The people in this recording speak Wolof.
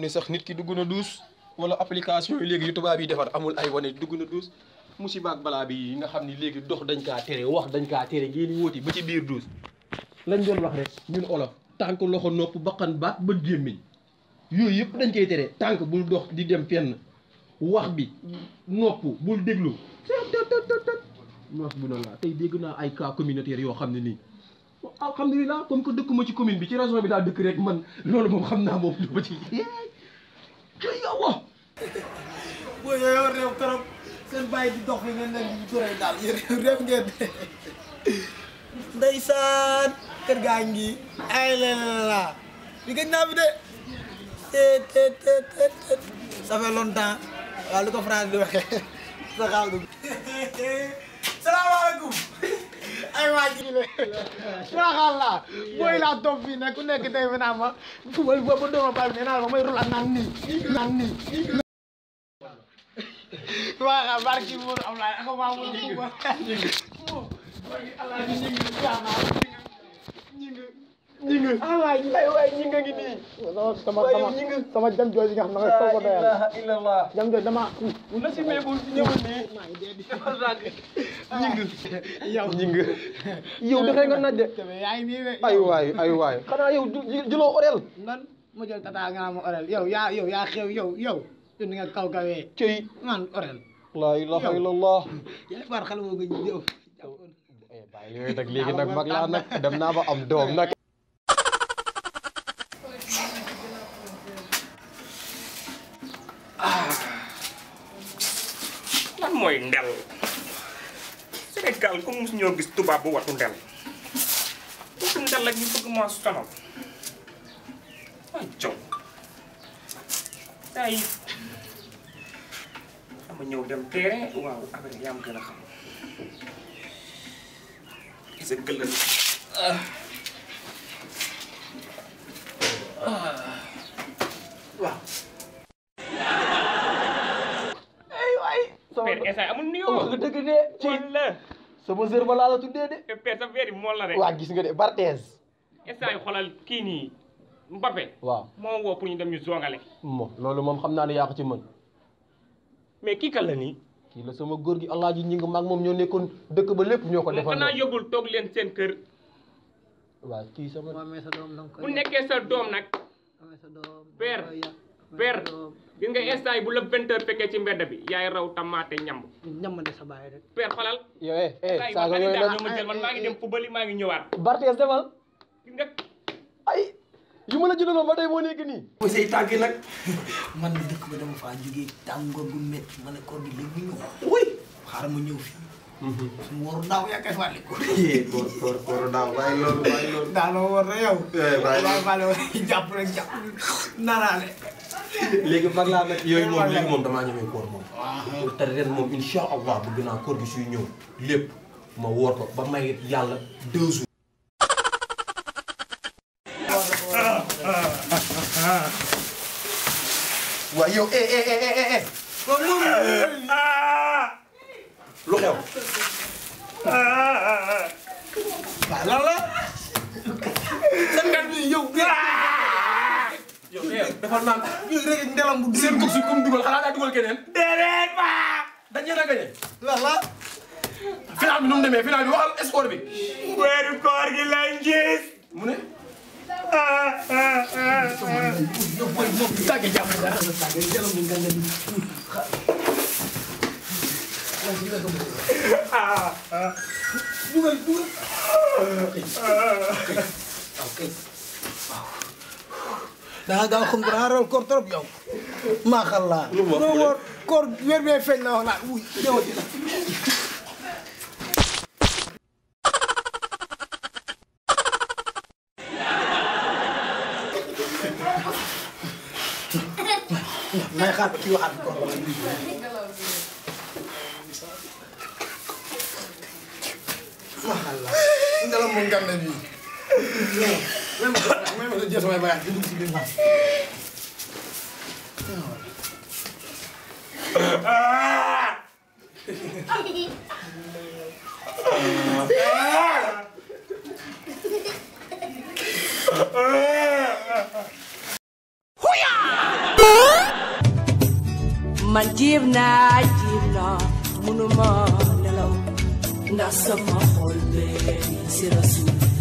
ni sax nit ki dugg na duus wala application yi léegi yu tubaab yi defar amul ay wane dugg na duus musiba ak balaa bi yi nga xam ni léegi dox dañ kaa tere wax dañ kaa tere ngeen di wóoti ba ci biir duus lañ doon wax rek ñun olof tànk loxo nopp baqan baat bët gémmiñ yooyu yëpp dañ koy tere tànk bul dox di dem fenn wax bi nopp bul déglu noos bu noonu laa tey dégg naa ay cas communautaire yoo xam ne nii alhamdulilah comme que dëkkuma ci commune bi ci région bi daa dëkk rek man loolu moom xam naa moom du ma ci cay yàlla booy yooyu réew trop seen bàyyi di dox yi ngeen leen di turee daal yéen réew ngeen ndeysaan kër gaa ngi ay la la li gëj naa fi de te te te te te ça fait longtemps waaw lu ko France di waxee sa xaal du salaamaaleykum ay waa ji le suraxal la booy laa topp fii nag ku nekk tey fi naa ma fubal ba ba dooma bal nee naa ma may rula naan nii naan nii waa barki mo am la ako ma mo ñu ko Allah ni ñi ngi jaama ñi ngi ñi ngi ay waay ay waay ñi nga ngi nii sama sama sama jam jooju nga xam ne nga ko doyal illallah jam jooju dama na si mee bu ñëwul nii ñi ngi yow ñi ngi yow dafay nga naj de yaay nii de ay waay ay waay xanaa yow du jëloo orel nan ma jël tata nga ma orel yow yaa yow yaa xew yow yow yow ni nga kaw kawee cëy man orel la ilaha illallah yaa far xale boo nga jëw bàyyi yooyu nag léegi nag mag laa nag dem naa ba am doom nag lan mooy ndel Sénégal comme mosu ñoo gis tubaab bu watu ndel watu ndel la ñu bëgg maa sonal ay jow saa yi dama ñëw dem terrain waaw après yaa ma gën a xam gis nga gëllal waaw père instant amul nuyoo wax nga dëgg de ci mool la sama sër ba laa la tuddee de te père sa verre bi mool la rek waa gis nga de Barthez instant yi xoolal kii nii Mbappé waaw moo woo pour ñu dem ñu zongale mo loolu moom xam naa ne yaa ko ci mën mais kii kan la nii kii la sama góor gi alaaji ñi nga mag moom ñoo nekkoon dëkk ba lépp ñoo ko moom defal xanaa yóbbul toog leen seen kër waaw kii sama boo amee sa doom danga koy bu nekkee sa doom nag amee sa doom Père, danga koy yar. Amee père sa doom. gis nga instant yi bu la vingt heures fekkee ci mbedd bi yaay raw tamaate ñamb ñamande sa baay rek père xolal yow eh eh saa yi saaga ma yooyu daal nag ma jël man maa ngi dem fubali maa ngi ñëwaat Barthez demal gis nga ay yu ma la jëndaloon ba tey moo nekk nii bu say tàgg nag man mi dëkk ba dama faa jógee tàngoor bu métti ma ne koor gi léegi ñu ñëw wuy xaaral ma ñëw fii su ma waru daaw yaa koy fàtte ko koor koor koor daaw bàyyi loolu bàyyi loolu. daa ma war na yow Eh, bàyyi daa fàtte woon jàpp rek jàpp naraale léegi mag laa nag yooyu moom léegi moom damaa ñemee koor moom te ren moom insha allah bëgg naa koor gi suy ñëw lépp ma woor ko ba may yàlla deux jours waaw yow eh eh eh eh eh. lu xew waaw lan la seen gat bi yow yow eh dafa naan yow rek ndelam bu seen course comme dugal xanaa daa dugal keneen déedéet ba dañ leen a gagné lan la final bi nu mu demee final bi waxal score bi weeru koor gi lañ gis mu ne yow boy moom tàgge jàpp dara tàgge ndelam bi nga ngeen dugal dugal ok da nga gaaw xam dara raw koor trop yow maa xalla Lu mu wax doo mu ne? woor koor weer bee feeñ na wax naa wuy ñëwati na may xaar ba kii waxaat koor wala maa xalla ndalam mu ngande bi même même la jël samay bagage dugg si biir wax man jiib naa jiib naa munuma nelaw ndax sama xol bee si rasul